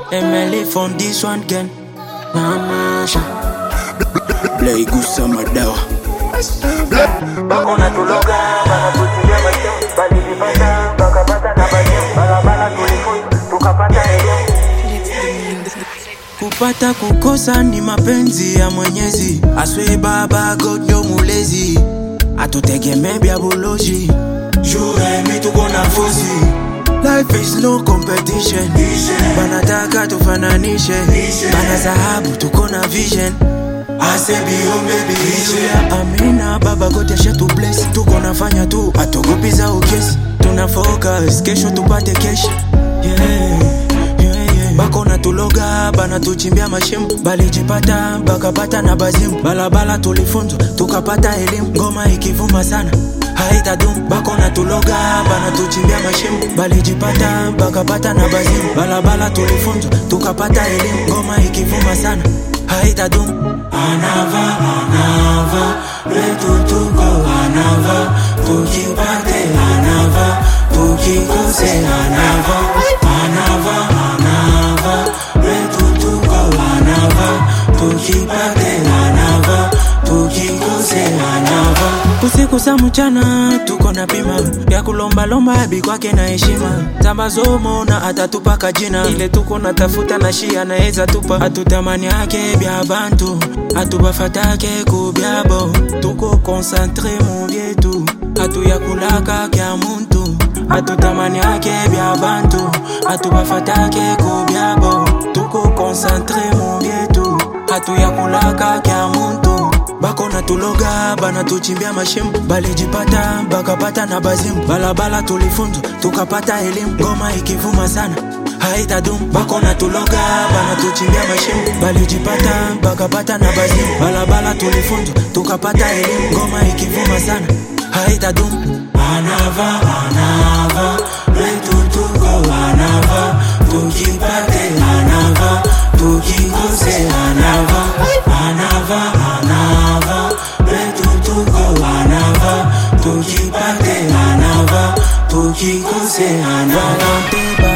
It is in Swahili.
Emily from this one again. Namasha. Play gusa madawa. Bakona tuloga, banatuchimbia mashimo, balijipata, bakapata na bashimo, barabara tulifunza, tukapata elimu. Kupata kukosa ni mapenzi ya Mwenyezi. Aswe baba godo mulezi. Atutegemee bya buloji. Jure mi tuko na fuzi. Life is no competition. Banataka tufananishe. Bana dhahabu tuko na vision. Ase biombe biishe Amina baba God yasha tu bless Tuko nafanya tu atogopi za ukesi Tuna focus kesho tupate keshi yeah, yeah, yeah. Bako na tuloga bana tuchimbia mashimo Balijipata bakapata na bazimu Balabala tulifunzwa tukapata elimu Ngoma ikivuma sana haitadum Bako na tuloga bana tuchimbia mashimo Balijipata bakapata na bazimu Balabala tulifunzwa tukapata elimu Ngoma ikivuma sana haitadum Anava, anava, letu tuko anava, tukipate anava, tukikose anava, anava, anava, letu tuko anava, tukipate anava, tukikose anava. Usiku sa mchana tuko na pima ya kulombalomba abi kwake na heshima tambazomo na atatupaka jina ile tuko na tafuta na shi anaweza tupa atutamani yake bya bantu atubafatake kubyabo tuko konsantre mu byetu atuyakulaka kya muntu atutamani yake bya bantu atubafatake kubyabo tuko konsantre mu byetu atuyakulaka kya muntu bako na tuloga bana tuchimbia mashimo balijipata bakapata na bazimu balabala tulifunzwa tukapata elimu ngoma ikivuma sana haitadum bako na tuloga bana tuchimbia mashimo balijipata bakapata na bazimu balabala tulifunzwa tukapata elimu ngoma ikivuma sana haitadum anava anava letu tuko anava tukipate anava tukikose anava anava anava letu tuko anava tukipate anava tukikose anava